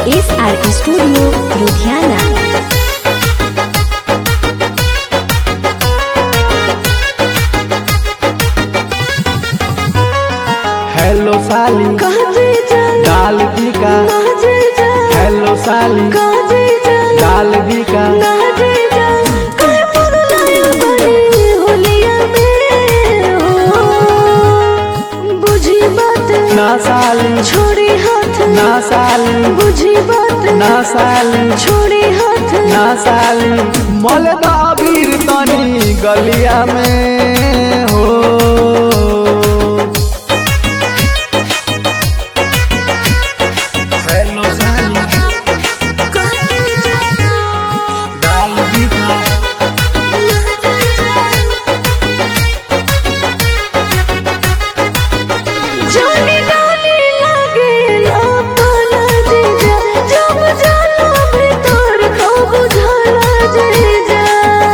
S R studio Ludhiana hello साली काजे जा डाल बिका काजे जा हेलो साली काजे जा डाल बिका काजे जा काय पगलाया बनी होलिया में हो बुझी बात ना साली छोड़ी हाथ ना साली बुझी बात ना साली छोड़ी हाथ ना साली मल दाबीर तनी गलिया में हो हेलो साली डाल बिका जाने डाले लगे अपना जीजा जब जाला भीतर को बुझाला जीजा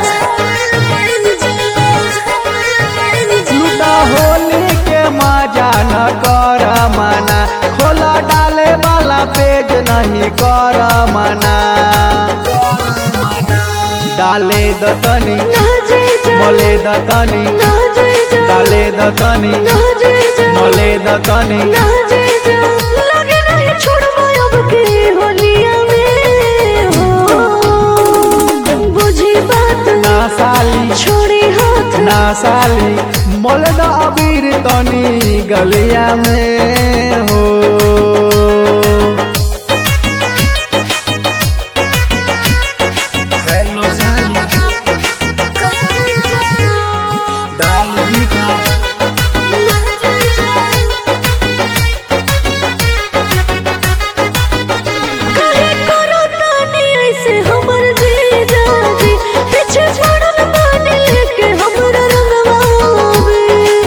लूटा होली के मजा न कर मना खोला डाले वाला पेज नहीं कर मना डाले दतनी ना जीजा मोले दतनी ना जीजा डाले दतनी ना जीजा मोले दतनी ना जीजा लगे नहीं छोड़बो अब के होलिया में हो बुझी बात ना साली छोड़ी हाथ ना साली मोले द अबीर तनी गलिया में हो हेलो साली डाल बिका काहे करो तानी ऐसे हमर जीजा जी पीछे छोड़ल बानी लेके हमरा रंगवावे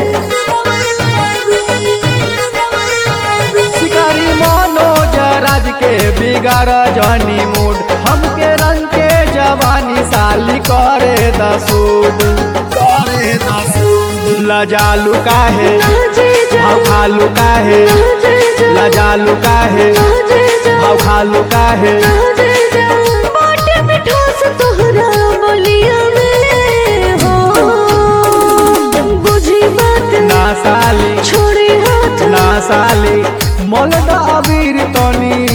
शिकारी मनोज राज के बिगाड़ जनी मूड हमके रंग के जवानी साली करे दसूद करे दसूद लजालू काहे ना जीजा भाव खालू काहे ना जीजा लजालू काहे ना जीजा भाव खालू काहे ना जीजा बाटे मिठास तोहरा बोलिया में हो बुझी बात ना साली छोड़ी हाथ ना साली मोल द अबीर तनी